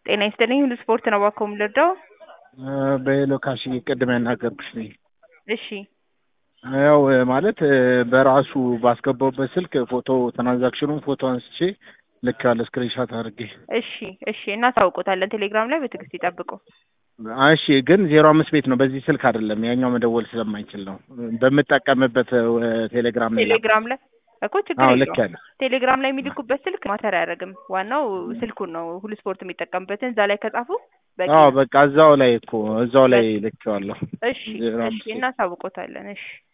ጤና ይስጥልኝ ሁሉ ስፖርት ነው እባክዎ የምንረዳው? በሄሎ ካሽ ቅድም ያናገርኩሽ ነኝ። እሺ ያው ማለት በራሱ ባስገባውበት ስልክ ፎቶ ትራንዛክሽኑን ፎቶ አንስቼ ልክ ያለ ስክሪንሻት አድርጌ እሺ እሺ እናሳውቆታለን። ቴሌግራም ላይ በትዕግስት ይጠብቁ። እሺ ግን ዜሮ አምስት ቤት ነው በዚህ ስልክ አይደለም፣ ያኛው መደወል ስለማይችል ነው በምጠቀምበት ቴሌግራም ላይ ቴሌግራም ላይ እኮ ችግር አዎ ልክ የለውም። ያለ ቴሌግራም ላይ የሚልኩበት ስልክ ማተር አያደርግም። ዋናው ስልኩን ነው ሁሉ ስፖርት የሚጠቀምበትን እዛ ላይ ከጻፉ በቂ አዎ ነው። በቃ እዛው ላይ እኮ እዛው ላይ ልኬዋለሁ። እሺ ዜሮ እሺ አምስት ቤት እናሳውቆታለን። እሺ